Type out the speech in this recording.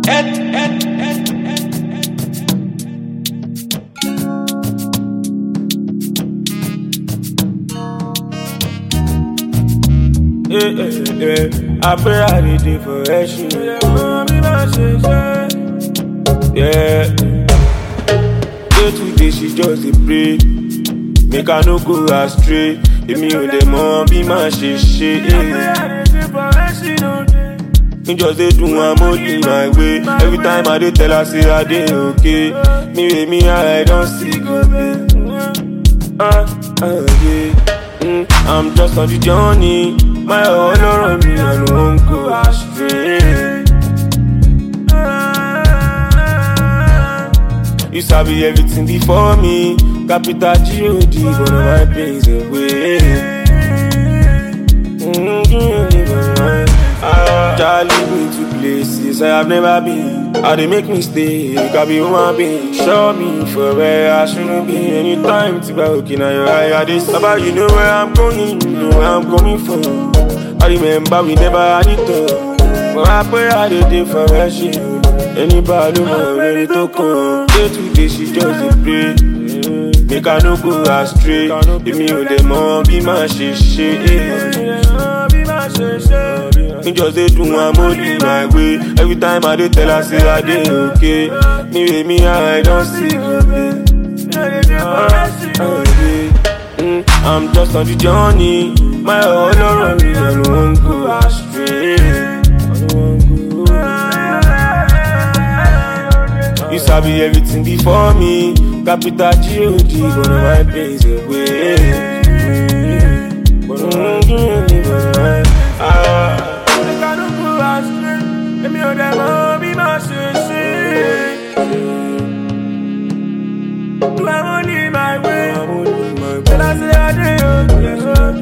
Yeah, yeah, yeah. I pray I did it for action. Yeah. Day to day she just dey pray. Make I no go astray. Èmi ò dẹ̀ mọ bí màá ṣe ṣe. Me just dey do am only my way. Every time I dey tell her say I dey okay. Me wey me I don see go pay. Ah, ah, yeah. Mm, I'm just on the journey. My ọlọ́rọ̀ mi I no wan go astray. You sabi everything before me. Capital G-O-D, one of my pains away. Mm-hmm. Ah, Child lead me to places I have never been. How they make me stay, you can be human being. Show me for where I shouldn't be. Anytime to be looking at your eye, I this about you know where I'm going, you know where I'm coming from. I remember we never had it all. But I pray I did it for her shit. Anybody know ready to come? Day to day she just dey pray. Make I no go astray. Èmi ò dẹ̀ mọ bí màá ṣe ṣe. Me just dey do am only my way. Every time I dey tell her say I dey okay. Me wey me I don see go pay. Mm, I'm just on the journey. My ọlọ́rọ̀ mi I no wan go astray. I no wan go. You sabi everything before me. Capital G-O-D, one of my pains away. Ah. Make I no go astray. Èmi ò dẹ̀ mọ bí màá ṣe ṣe. Do I only my way? Tell her say I dey okay.